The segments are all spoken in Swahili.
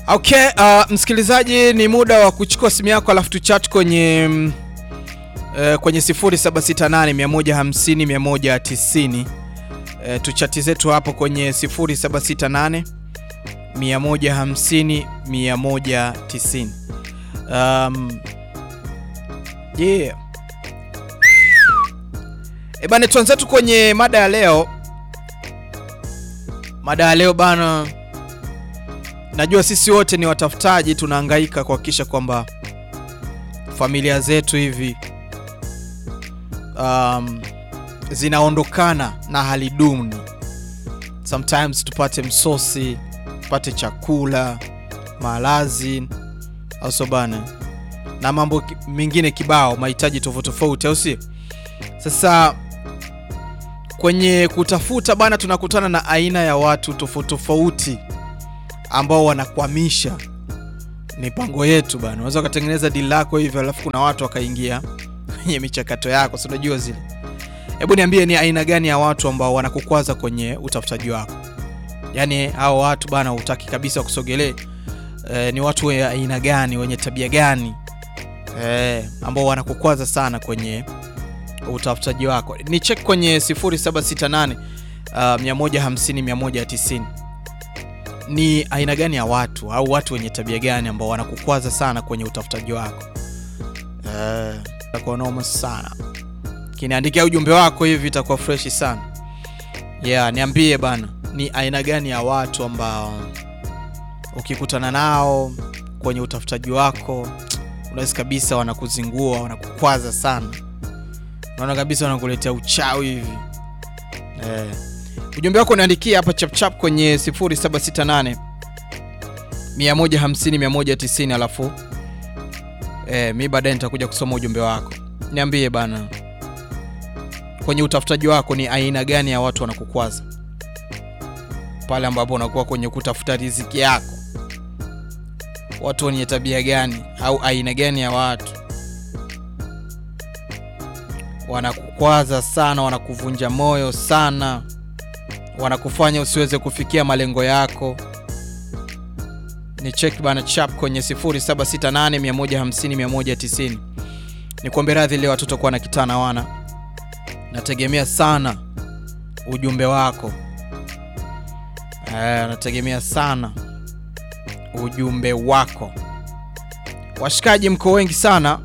Okay, uh, msikilizaji, ni muda wa kuchukua simu yako alafu tuchat kwenye mm, uh, kwenye 0768 150 190. Uh, tuchati zetu hapo kwenye 0768 150 190. Um, yeah. E bana, tuanze kwenye mada ya leo. Mada ya leo bana, najua sisi wote ni watafutaji, tunahangaika kuhakikisha kwamba familia zetu hivi um, zinaondokana na hali duni. Sometimes tupate msosi, tupate chakula, malazi, au sio bana, na mambo ki- mengine kibao, mahitaji tofauti tofauti, au si? Sasa kwenye kutafuta bana, tunakutana na aina ya watu tofauti tofauti ambao wanakwamisha mipango yetu bana. Unaweza ukatengeneza dili lako hivyo, alafu kuna watu wakaingia kwenye michakato yako, si unajua zile. Hebu niambie, ni aina gani ya watu ambao wanakukwaza kwenye utafutaji wako? Yaani hao watu bana, hutaki kabisa kusogelee. E, ni watu wa aina gani, wenye tabia gani e, ambao wanakukwaza sana kwenye utafutaji wako? Ni check kwenye 0768 uh, 150 190 ni aina gani ya watu au watu wenye tabia gani ambao wanakukwaza sana kwenye utafutaji wako? Eh, itakuwa noma sana. Kiniandikia ujumbe wako hivi itakuwa freshi sana. Yeah, niambie bana, ni aina gani ya watu ambao ukikutana nao kwenye utafutaji wako unahisi kabisa wanakuzingua, wanakukwaza sana, unaona kabisa wanakuletea uchawi hivi eh. Ujumbe wako unaandikia hapa chapchap kwenye 0768 150 190, alafu eh, mi baadaye nitakuja kusoma ujumbe wako. Niambie bana, kwenye utafutaji wako ni aina gani ya watu wanakukwaza pale ambapo unakuwa kwenye kutafuta riziki yako? Watu wenye tabia gani au aina gani ya watu wanakukwaza sana, wanakuvunja moyo sana wanakufanya usiweze kufikia malengo yako. Ni check bana chap kwenye 0768 150 190. Ni kuombe radhi leo watoto kuwa na kitana wana, nategemea sana ujumbe wako eh, nategemea sana ujumbe wako. Washikaji mko wengi sana,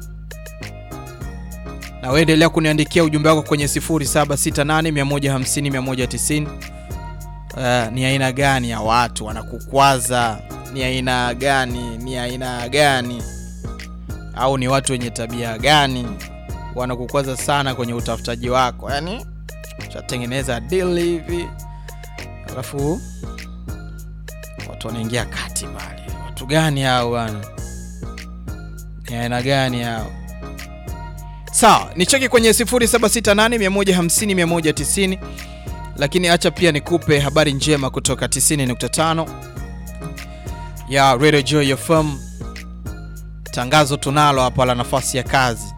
na wewe endelea kuniandikia ujumbe wako kwenye 0768 150 190. Uh, ni aina gani ya watu wanakukwaza? Ni aina gani? Ni aina gani? Au ni watu wenye tabia gani wanakukwaza sana kwenye utafutaji wako? Yaani chatengeneza deal hivi, alafu watu wanaingia kati pale. Watu gani hao bwana? Ni aina gani hao? Sawa, ni cheki kwenye 0768 150 190 lakini acha pia nikupe habari njema kutoka 90.5 ya Radio Joy FM. Tangazo tunalo hapa la nafasi ya kazi.